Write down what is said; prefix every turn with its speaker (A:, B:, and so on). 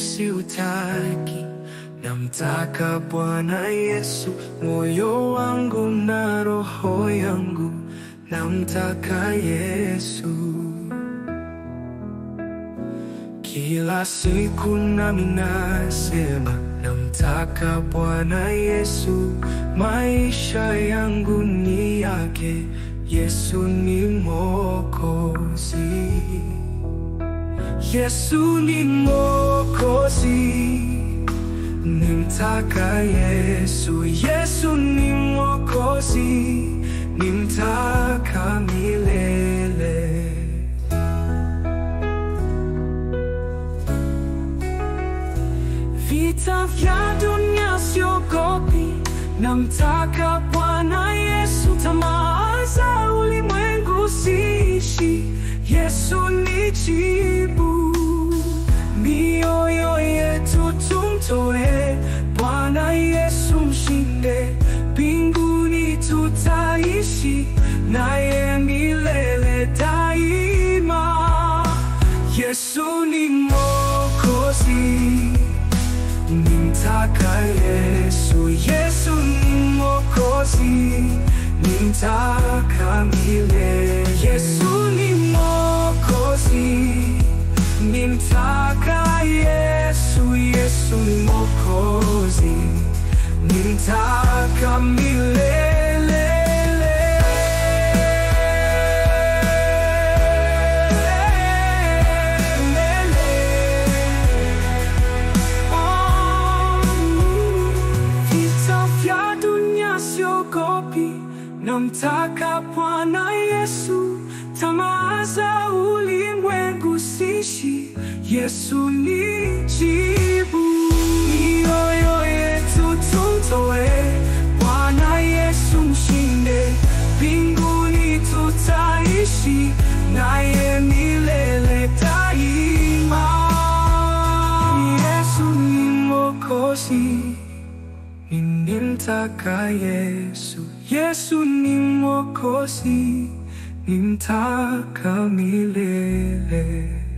A: siutaki, namtaka Bwana Yesu, moyo wangu na roho yangu, namtaka Yesu. Kila siku nami nasema namtaka Bwana Yesu, maisha yangu ni yake, Yesu ni Mwokozi. Yesu ni Mwokozi, nimtaka Yesu. Yesu ni Mwokozi, nimtaka milele. Vita vya dunia siogopi, namtaka Bwana Yesu. Tamaa za ulimwengu siishi, Yesu ni jibu. Mioyo yetu tumtoe Bwana Yesu, mshinde. Mbinguni tutaishi naye milele daima. Yesu ni Mwokozi, nimtaka Yesu. Yesu ni Mwokozi, nimtaka milele. Yesu ni Mwokozi, nimtaka Yesu. Yesu ni Mwokozi, nimtaka milele. Vita vya dunia siogopi, namtaka Bwana Yesu. Tamaa za ulimwengu siishi, Yesu ni jibu. Mioyo yetu tumtoe Bwana Yesu, mshinde. Mbinguni tutaishi naye milele daima. Yesu ni Mwokozi, nimtaka Yesu. Yesu ni Mwokozi, nimtaka milele.